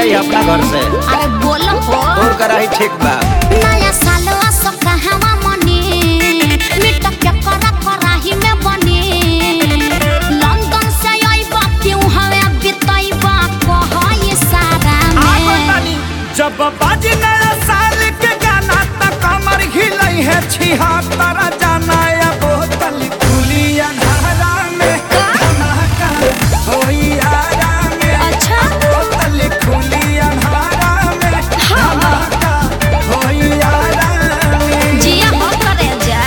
जाई अपना घर से अरे बोलो हो तोर कराही ठीक बा नया साल असो कहवा मने मिट के करा कराही में बने लंदन से आइबा क्यों हवे बिताइबा कह सारा में जब बाजी नया साल के गाना त कमर हिलई है छिहत्तर जाना या बोतल खुली अंधारा में धमाका होई आरा में अच्छा बोतल खुली अंधारा में धमाका होई आरा में जिया हो करे जा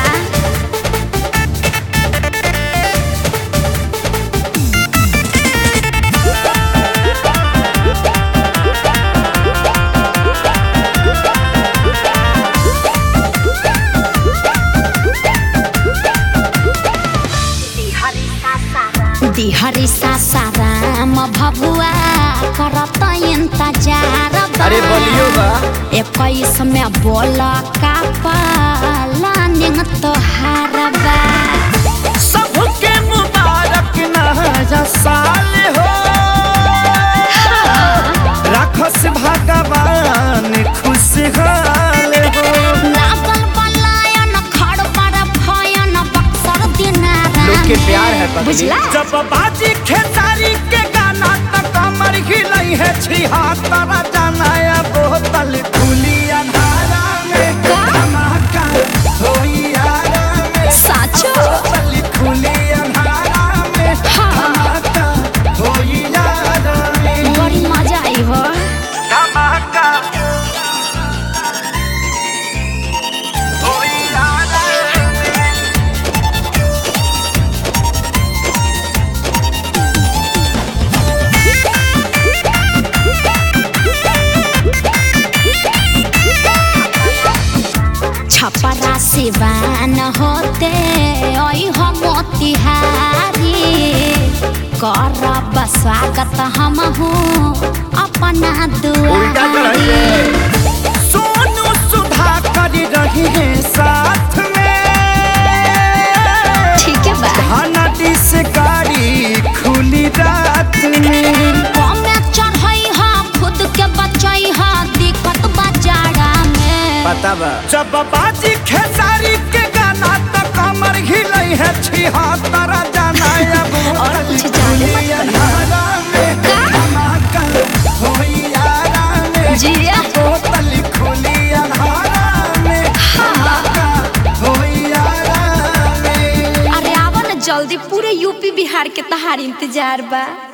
दिहरी सासाराम भभुआ करत इंतजार बा। अरे बोलियो बा इक्कीस में बोल का पालानिंग तोहार बा सबके मुबारक नया साल हो राखस भगवान खुशहाल हो लागल बलायन खड़ पर भयन बक्सर दिनारा लोग के में। प्यार है पगली। बुझला जब बाजी खेसारी के गाना त कमर हिलई है छिहत्तर जाना या बोतल खुली अंधारा में का? धमाका होई आरा में साचो बोतल खुली अंधारा में हाँ। धमाका होई आरा में बड़ी मजा आई हो धमाका होई आरा में छपरा सिवान होते ओई हो मोतिहारी करब स्वागत हम हूँ अपना उल्टा चढ़ाई दुआरी सोनू सुधा कर रही है साथ में ठीक है बा नदी से गाड़ी खुली रात में कमे चढ़ई हा खुद के बचई हा दिक्कत बाजारा में पता बा जब बाजी खेसारी के गाना तो कमर हिलई है छिहत्तर जाना अब और कुछ जाने मत अंधारा में का? धमाका होई आरा में जिया बोतल खुली अंधारा में धमाका होई आरा में अरे आवा ना जल्दी पूरे यूपी बिहार के तहार इंतजार बा